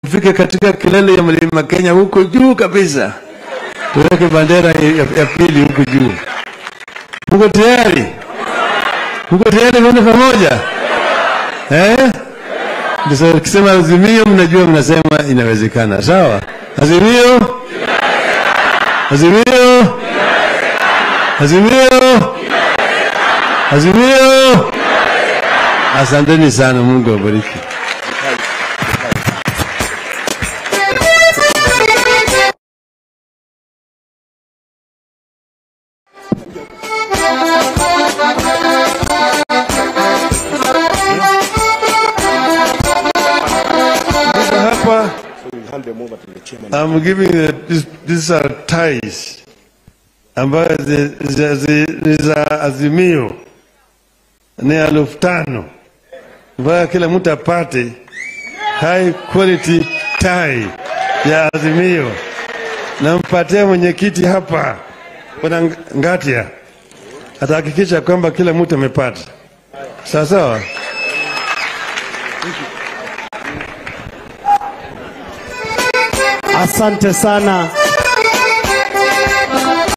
tufike katika kilele ya mlima Kenya huko juu kabisa, tuweke bendera ya, ya pili huko juu. Muko tayari? Muko tayari kwenda pamoja eh? Ndio ukisema azimio, mnajua mnasema inawezekana. Sawa, azimio, azimio, azimio, azimio. Asanteni sana, Mungu awabariki. Sasa hapa I'm giving the, this, these are ties ambayo zi- zi- zi- ni za Azimio ni elfu tano ambayo kila mtu apate high quality tie ya Azimio. Nampatia mwenyekiti hapa Bwana Ng- Ngatia, atahakikisha kwamba kila mtu amepata. Sawa sawa. Asante sana